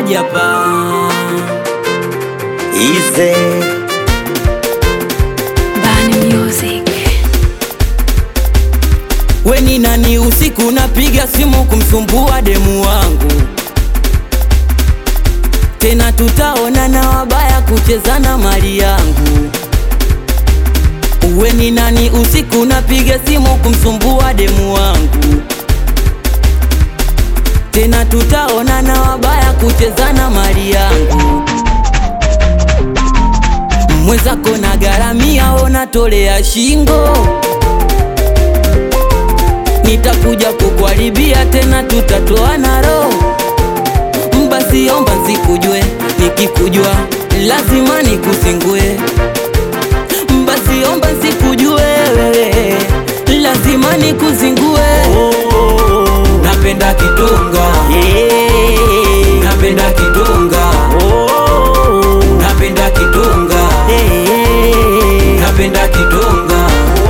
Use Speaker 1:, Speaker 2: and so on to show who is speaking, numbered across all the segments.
Speaker 1: Lamadi hapa
Speaker 2: Ize
Speaker 3: Bani Music.
Speaker 1: we ni nani? Usiku napiga simu kumsumbua demu wangu, tena tutaonana wabaya kuchezana mali yangu. We ni nani? Usiku napiga simu kumsumbua demu wangu, tena tutaonana wabaya kuchezana mali yangu. Mwenzako na garamia, onatolea shingo nitakuja kukuharibia tena, tutatoana roho. Basi omba nsikujue, nikikujua lazima nikusingue. Basi omba nsikujue wewe, lazima nikuzingue. Napenda kitonga, napenda kitonga, napenda kitonga, napenda kitonga.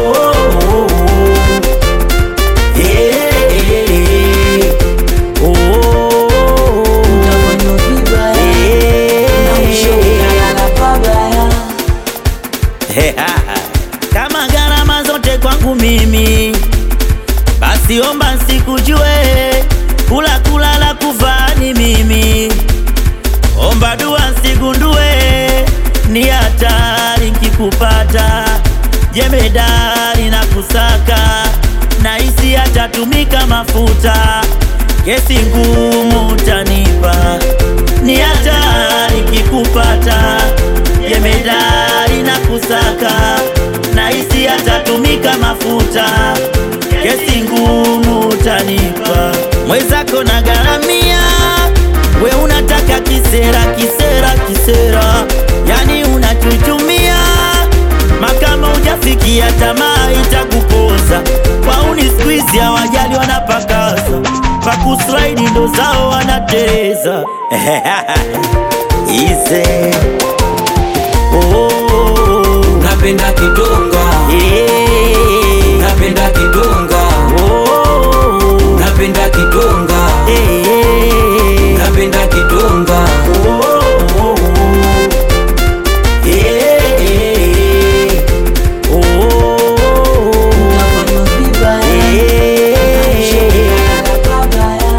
Speaker 1: Nafanywa vibaya, na mwisho unalala pabaya.
Speaker 2: kama gharama zote kwangu mimi, basi omba nsikujue, kula kulala kuvaa ni mimi, omba dua nsigundue, ni hatari nkikupata, jemedari na kusaka, na isi atatumika mafuta, kesi ngumu utanipa, ni hatari nkikupata, jemedari na kusaka, na isi atatumika mafuta, kesi ngumu utanipa, mwenzako na garamia, we unataka kisera kisera kisera, yani unachuchumia makama hujafikia tamaa itakupoza. Wauni squeeze hawajali wanapakaza, pakuslide ndo zao wanatereza. Ize oh,
Speaker 1: Napenda kitonga,
Speaker 2: eh,
Speaker 1: napenda kitonga,
Speaker 2: oh,
Speaker 1: napenda kitonga,
Speaker 2: eh,
Speaker 1: napenda kitonga.
Speaker 2: oh, eh, oh,
Speaker 1: Nafanywa vibaya, na mwisho unalala pabaya.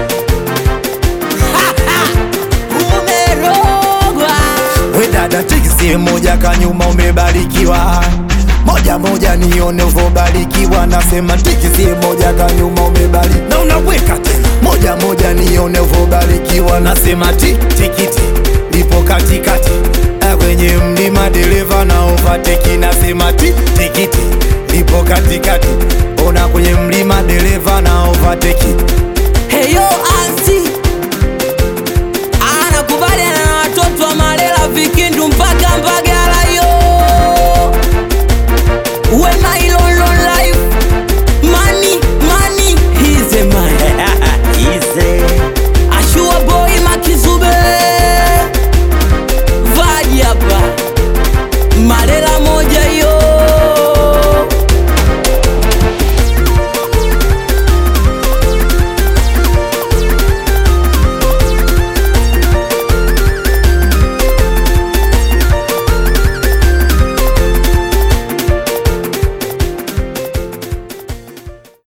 Speaker 1: Umerogwa.
Speaker 4: We dada tikisi moja kanyuma umebarikiwa moja moja nione uvobarikiwa nasema tikisi moja kanyuma umebarikiwa na unaweka tena moja moja nione uvobarikiwa nasema tik tikiti lipo katikati Eh, kwenye mlima dereva na overtake nasema tik tikiti lipo katikati ona kwenye